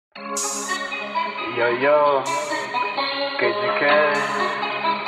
Yo, yo, KGK.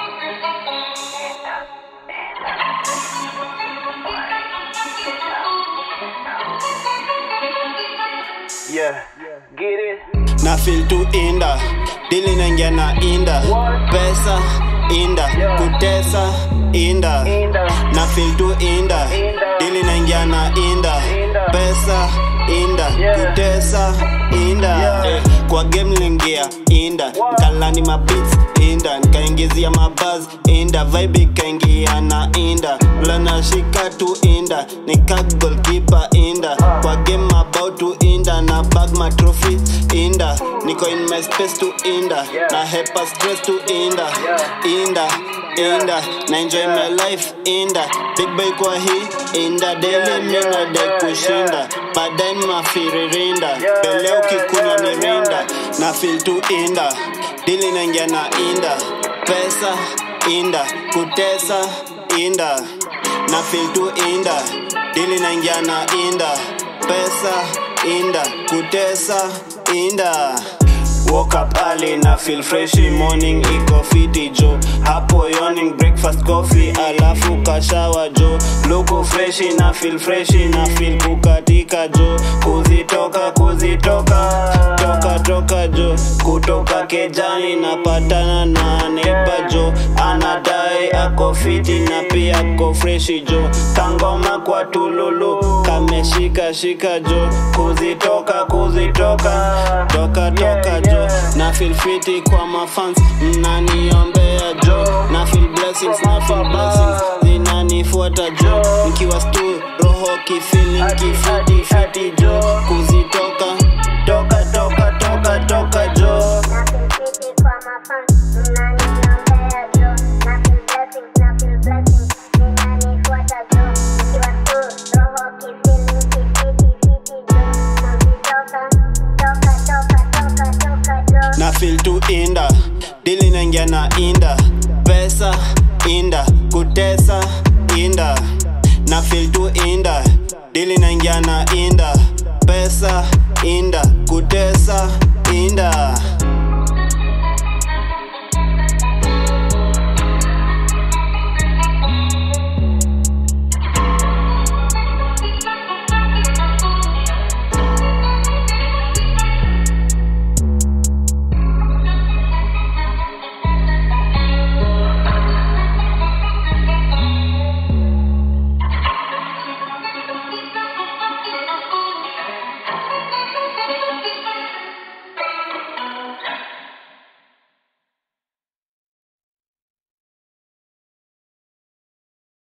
Yeah, get it. na feel tu inda dili naingia na inda pesa inda kutesa inda Inda. na feel tu inda dili naingia na inda pesa inda kutesa inda eh, kwa game lingia inda kalani mabits inda nikaingizia mabaz inda vibe ikaingia na inda lanashika tu inda nika goalkeeper inda kwa game about to inda na bag my trophy inda niko in my space to inda na hepa stress to inda inda inda na enjoy my life inda big boy kwa hii inda daily mina de kushinda baadaye mafiririnda mbele ukikunywa mirinda na feel tu inda dili naingia na inda pesa inda kutesa inda na feel tu inda dili naingia na inda pesa inda kutesa inda Woke up early na feel fresh morning iko fiti jo hapo yawning breakfast coffee alafu kashawa jo luku fresh na feel fresh na feel kukatika jo kuzitoka kuzitoka toka toka jo kutoka kejani napatana na neighbor jo anadai ako fiti na pia ako freshi jo kangoma kwa tululu kameshika shika jo kuzitoka kuzitoka toka toka jo na feel fiti kwa mafans mnaniombea jo na feel blessings na feel blessings zinanifuata jo nikiwa stu roho kifeeling kifiti fiti jo kuzitoka toka toka toka toka jo na feel tu inda dili naingia na inda pesa inda kutesa inda na feel tu inda dili naingia na inda pesa inda kutesa